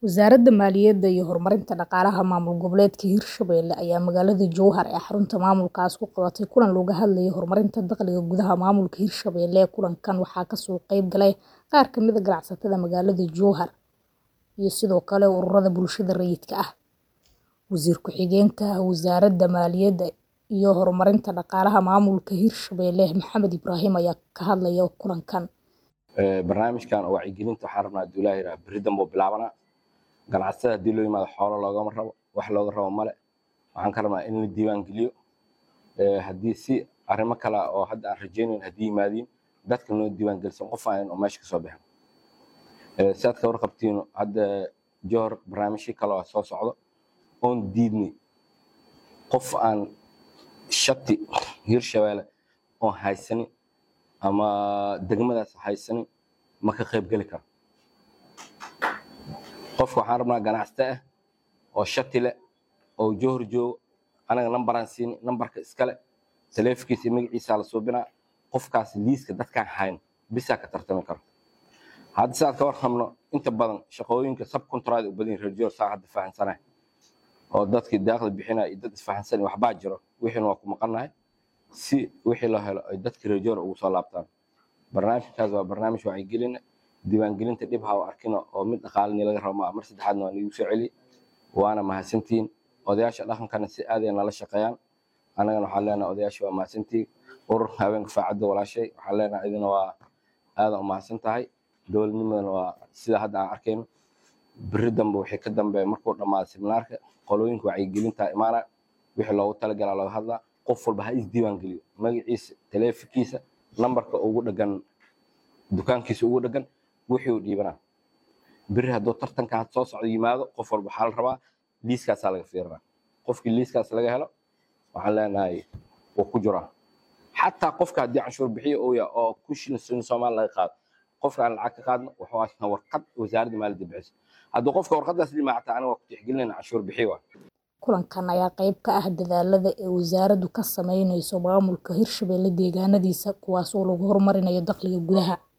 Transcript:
Wasaaradda Maaliyadda iyo Horumarinta Dhaqaalaha Maamul Goboleedka Hirshabelle ayaa magaalada Jowhar ee xarunta maamulkaas ku qabatay kulan looga hadlayay horumarinta dakhliga gudaha maamulka Hirshabelle. Kulankan waxaa ka soo qayb galay qaar ka mid ah ganacsatada magaalada Jowhar iyo sidoo kale ururada bulshada rayidka ah. Wasiir ku-xigeenka Wasaaradda Maaliyadda iyo Horumarinta Dhaqaalaha Maamulka Hirshabelle Maxamed Ibraahim ayaa ka hadlaya kulankan. barnaamijkan oo wacyigelinta waxaan rabnaa hadduu ilaahay yidhaha berri dambe uu bilaabanaa ganacsatada haddii loo yimaado xoolo loogama rabo wax looga rabo male waxaan ka rabnaa in la diiwaan geliyo haddii si arrimo kale ah oo hadda aan rajaynayn haddii yimaadiin dadka noo diiwaan gelisan qof aan oo meesha kasoo bixin si aad ka warqabtiin hadda johor barnaamijyo kale oo soo socdo oon diidnay qof aan shati hirshabelle oon haysanin ama degmadaas haysanin ma ka qayb geli karo qofka waxaan rabnaa ganacsato ah oo shati leh oo johor joogo anaga nambaraan siini nambarka iskale taleefankiisa iyo magaciisa la suubinaa qofkaas liiska dadkaan hayn bisaa ka tartami karo hadda si aad ka warqabno inta badan shaqooyinka subcontract u badan yihin reer johor saa hadda fahansanahay oo dadkii daaqli bixinaya iyo dad isfahansan waxbaa jiro wixiina waa ku maqannahay si wixii loo helo ay dadka reer johor ugu soo laabtaan barnaamijkaas waa barnaamij wacyigelina diiwaangelinta dhib ha u arkina oo mid dhaqaalini laga rabo maa mar saddexaadna waa niigu soo celi waana mahadsantihiin odayaasha dhaqankana si aad ay nala shaqeeyaan annagana waxaan leenahay odayaasha waa mahadsantihiin ururka haweenka faacadda walaashay waxaan leenahay idina waa aadan u mahadsan tahay dowladnimadana waa sida hadda aan arkayno berri dambe wixii ka dambeeya markuu dhammaado seminaarka qolooyinka wacyigelinta imaana wixii loogu talagalaa looga hadlaa qof walba ha isdiiwaan geliyo magaciisa taleefankiisa nambarka ugu dhagan dukaankiisa ugu dhagan wixii uu dhiibanaa berri hadduu tartanka had soo socdo yimaado qof walba waxaa la rabaa liiskaasaa laga fiirinaa qofkii liiskaas laga helo waxaan leenahay wuu ku jiraa xataa qofka haddii canshuur bixiyo uu yahay oo kun shilin shilin soomaali laga qaado qofka aan lacag ka qaadno wuxuu haystaa warqad wasaaradda maaliyadda bixiso hadduu qofka warqadaas dhimacata aniga waa ku tixgelinayna canshuur bixiyo waa Kulankan ayaa qayb ka ah dadaalada ay wasaaraddu ka sameynayso maamulka Hirshabelle deegaanadiisa kuwaas oo lagu horumarinayo dakhliga gudaha.